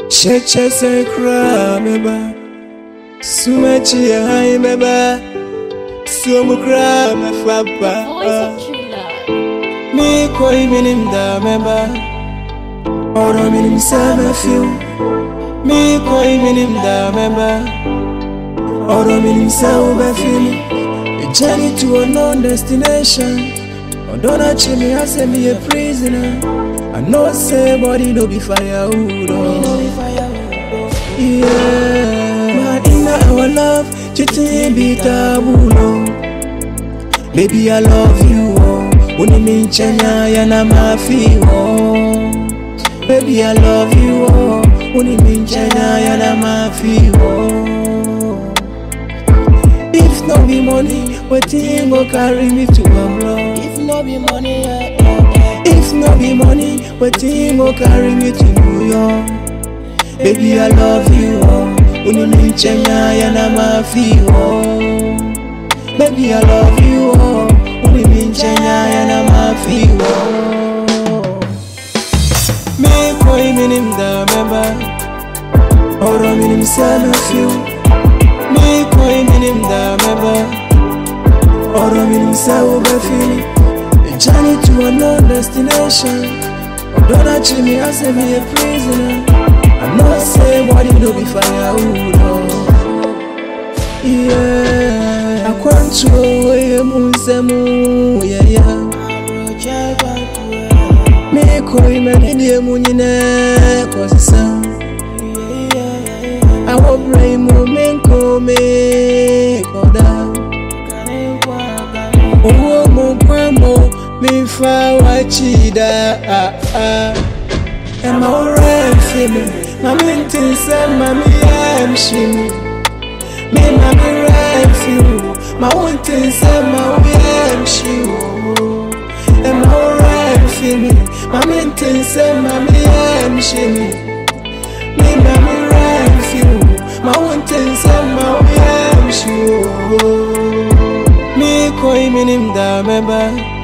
Cheche se kra meba Sumachi ya hai meba Sumu kra me Voice fapa of true love. Mi koi minim da meba Oro minim sa me fiu Mi koi minim da meba Oro minim sa ube fili A journey to a known destination Odona chimi ase me a prisoner I know say body no be firewood oh. Yeah, but in our love, cheating be taboo. no. Baby, I love you. Oh, unimichanya yana mafi. Oh, baby, I love you. Oh, unimichanya yana mafi. Oh, if no be money, wetin go carry me to abroad? If no be money, eh, eh, eh. If no be money, wetin go carry me to New York? Baby, I love you, oh. Uninichenya yana mafi, oh. Baby, I love you, oh. Uninichenya yana mafi, oh. Me koi minim da meba, oro minim sana fiu. Me koi minim da meba, oro minim sa ube fili. A journey to a known destination. Don't achieve me, I say me a prisoner. I know say body no be firewood. Oh. Yeah, I want to away musemu. Yeah, yeah. Abroche gbaku, Me koi me ni die mu nyine kosisa. eh, yeah, yeah, I will pray mu me ko me koda. Kane kwa kane, Owo mo kwa mo mi fa wa chida. Ah ah. Am I alright feeling? Mami nti sɛ mami yɛ mhyim Me mami right feel Ma wo nti sɛ ma wo yɛ mhyim Am I alright feeling? Mami nti sɛ mami yɛ mhyim Me mami right feel Ma wo nti sɛ ma wo yɛ mhyim Me koi minim da mɛba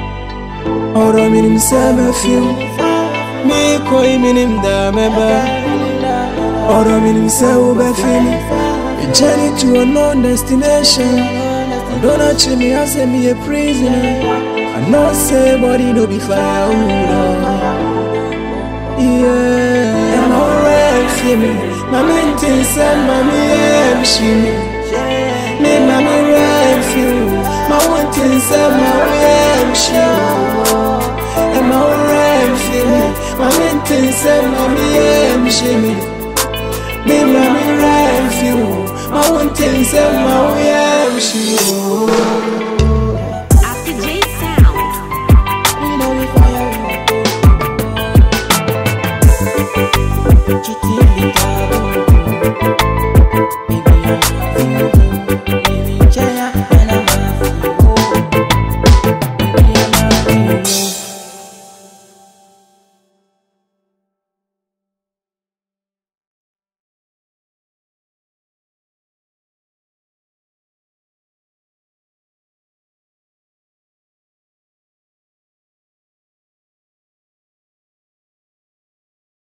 Ɔrɔ minim sɛ mɛfeel Me koi minim da mɛba Oro minim say ube fili A journey to a known destination Don't achieve me, I say me a prisoner I know say body no be firewood oh. Yeah, I'm alright feeling My mintin say mommy am shimmy Me mommy right feel My one thing say mommy am shimmy I'm alright feeling My mintin say mommy am shimmy me mommy right feel my one thing say my way I'm sure